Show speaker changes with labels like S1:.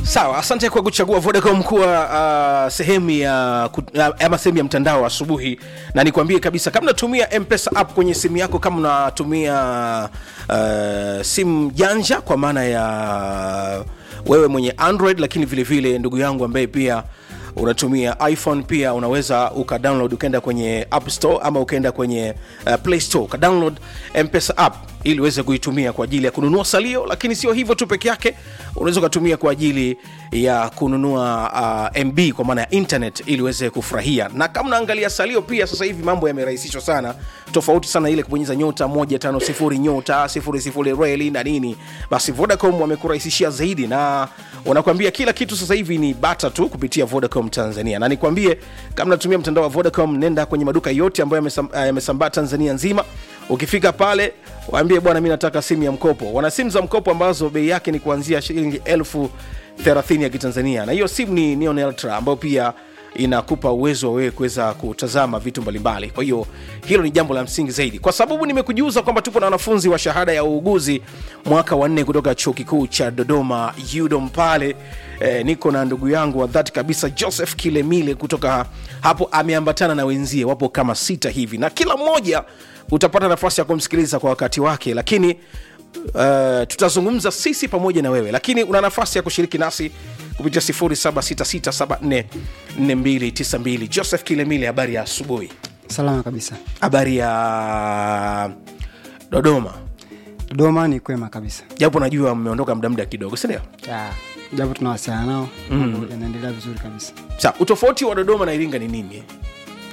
S1: sawa asante kwa kuchagua vodacom kuwa uh, sehemu ya ku- uh, ama sehemu ya mtandao asubuhi na nikwambie kabisa kama unatumia mpesa app kwenye simu yako kama unatumia uh, simu janja kwa maana ya wewe mwenye android lakini vile vile ndugu yangu ambaye pia unatumia iphone pia unaweza ukadownload ukaenda kwenye app store ama ukaenda kwenye uh, play store ukadownload mpesa app ili uweze kuitumia kwa ajili ya kununua salio lakini sio hivyo tu peke yake unaweza ukatumia kwa ajili ya kununua uh, mb kwa maana ya internet ili uweze kufurahia na kama unaangalia salio pia sasa hivi mambo yamerahisishwa sana tofauti sana ile kubonyeza nyota 150 nyota 00 reli na nini basi vodacom wamekurahisishia zaidi na wanakuambia kila kitu sasa hivi ni bata tu kupitia vodacom tanzania na nikwambie kama natumia mtandao wa vodacom nenda kwenye maduka yote ambayo yamesam- eh, yamesambaa tanzania nzima ukifika pale waambie bwana mi nataka simu ya mkopo wana simu za mkopo ambazo bei yake ni kuanzia shilingi elfu 30 ya kitanzania na hiyo simu ni Neon Ultra ambayo pia inakupa uwezo wa wewe kuweza kutazama vitu mbalimbali kwa hiyo hilo ni jambo la msingi zaidi kwa sababu nimekujuza kwamba tupo na wanafunzi wa shahada ya uuguzi mwaka wa nne kutoka chuo kikuu cha dodoma udom pale e, niko na ndugu yangu wa dhati kabisa joseph kilemile kutoka hapo ameambatana na wenzie wapo kama sita hivi na kila mmoja utapata nafasi ya kumsikiliza kwa wakati wake lakini uh, tutazungumza sisi pamoja na wewe lakini una nafasi ya kushiriki nasi kupitia 0766744292 joseph kilemile habari ya asubuhi
S2: salama kabisa
S1: habari ya dodoma
S2: dodoma ni kwema kabisa
S1: japo najua mmeondoka muda muda kidogo sindio
S2: Ya, japo tunawasiliana nao mambo yanaendelea vizuri kabisa
S1: sa utofauti wa dodoma na iringa ni nini